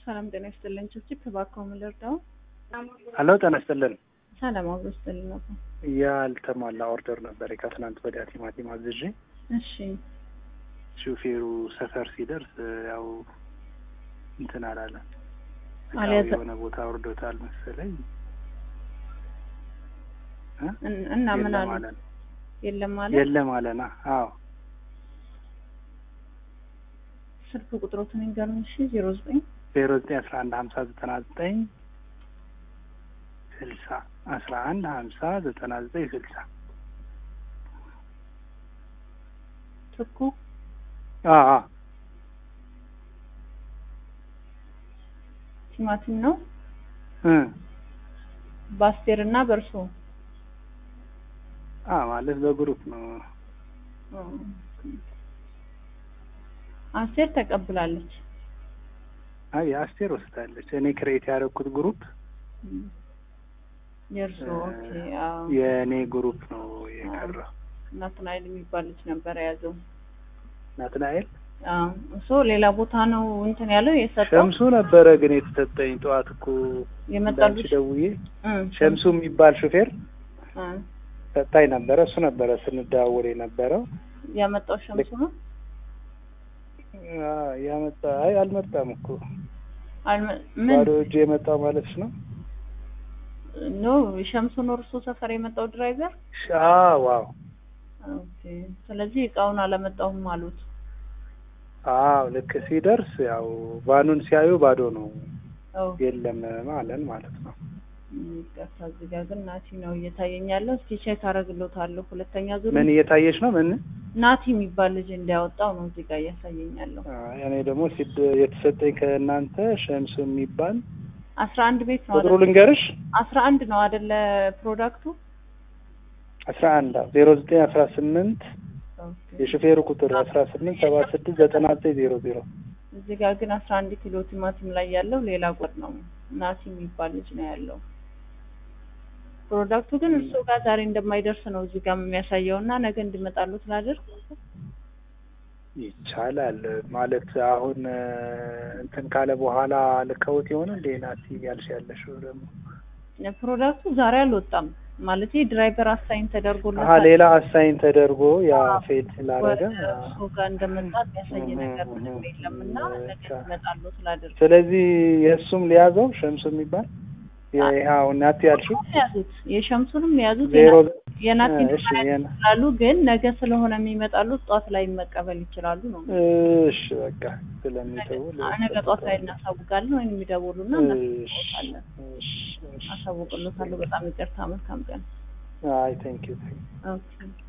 ሰላም ጤና ይስጥልኝ። ችብችብ እባክዎ ምን ልርዳው? ሄሎ ጤና ይስጥልን። ሰላም አብሮ ይስጥልኝ ነበር። ያልተሟላ ኦርደር ነበር ከትናንት ወዲያ ቲማቲም አዝዤ እሺ ሹፌሩ ሰፈር ሲደርስ ያው እንትን አላለ አልያዘ- የሆነ ቦታ ወርዶታል መሰለኝ እ? እን- እና ምን የለም አሉ? አለን የለም ማለት የለም አለና አዎ ስልክ ቁጥሮትን ይንገሩኝ። እሺ ዜሮ ዘጠኝ ዜሮ ዘጠኝ አስራ አንድ ሀምሳ ዘጠና ዘጠኝ ስልሳ አስራ አንድ ሀምሳ ዘጠና ዘጠኝ ስልሳ ትኩ አዎ አዎ ቲማቲም ነው እ በአስቴር እና በእርሶ አ ማለት በግሩፕ ነው አስቴር ተቀብላለች። አይ የአስቴር ወስዳለች እኔ ክሬት ያደረኩት ግሩፕ የእርሶ ኦኬ። አዎ የእኔ ግሩፕ ነው የቀረው ናትናኤል የሚባል ልጅ ነበር የያዘው። ናትናኤል አዎ እሱ ሌላ ቦታ ነው እንትን ያለው የሰጠው ሸምሱ ነበረ ግን የተሰጠኝ ጠዋት እኮ የመጣሉ እንዳንቺ ደውዬ ሸምሱ የሚባል ሹፌር ሰጣኝ ነበረ እሱ ነበረ ስንደዋወል የነበረው ያመጣው ሸምሱ ነው። አ፣ ያመጣ አይ አልመጣም እኮ አልመ- ምን ባዶ እጅ የመጣው ማለት ነው ኖ ሸምሱ ነው እርሶ ሰፈር የመጣው ድራይቨር። ሻ ዋው ኦኬ ስለዚህ እቃውን አላመጣሁም አሉት። አዎ ልክ ሲደርስ ያው ቫኑን ሲያዩ ባዶ ነው ኦ የለም ማለን ማለት ነው ይቅርታ፣ እዚህ ጋር ግን ናቲ ነው እየታየኝ ያለው። እስኪ ቼክ አደርግሎታለሁ። ሁለተኛ ዙር ምን እየታየች ነው ምን ናቲ የሚባል ልጅ እንዲያወጣው ነው እዚህ ጋር እያሳየኝ ያለው። አ፣ እኔ ደግሞ ሲድ የተሰጠኝ ከእናንተ ሸምሱ የሚባል አስራ አንድ ቤት ነው ቁጥሩ አይደል? ልንገርሽ አስራ አንድ ነው አይደለ? ፕሮዳክቱ አስራ አንድ ዜሮ ዘጠኝ አስራ ስምንት ኦኬ። የሹፌሩ ቁጥር አስራ ስምንት ሰባ ስድስት ዘጠና ዘጠኝ ዜሮ ዜሮ እዚህ ጋር ግን አስራ አንድ ኪሎ ቲማቲም ላይ ያለው ሌላ ቁጥር ነው። ናቲ የሚባል ልጅ ነው ያለው። ፕሮዳክቱ ግን እርሶ ጋር ዛሬ እንደማይደርስ ነው እዚህ ጋር የሚያሳየው እና ነገ እንዲመጣሉ ስላደርግ ይቻላል ማለት አሁን እ፣ እንትን ካለ በኋላ ልከውት የሆነ እንዴ ናት ያልሽ ያለሽው ደግሞ ፕሮዳክቱ ዛሬ አልወጣም ማለት ድራይቨር አሳይን አሀ ተደርጎለታል። ሌላ አሳይን ተደርጎ ያ ፌል ስላደረገ ወደ እርሶ ጋር እንደመጣ የሚያሳይ ነገር ምንም የለም እና ነገ ብቻ። ይመጣሉ ስላደርግ ስለዚህ የእሱም ሊያዘው ሸምሱ የሚባል ይኸው ናት ያልሽው ያዙት የሸምሱንም የያዙት ዜሮ የናቲን እሺ የና- ይችላሉ ግን ነገ ስለሆነ የሚመጣሉት ጠዋት ላይ መቀበል ይችላሉ ነው እሺ በቃ ስለሚተው ነገ ጠዋት ላይ እናሳውቃለን ወይም የሚደውሉና እሺ እናሳውቃለን እሺ እሺ አሳውቅሎታለሁ በጣም ይቅርታ መልካም ቀን አይ ቴንክ ዩ ኦኬ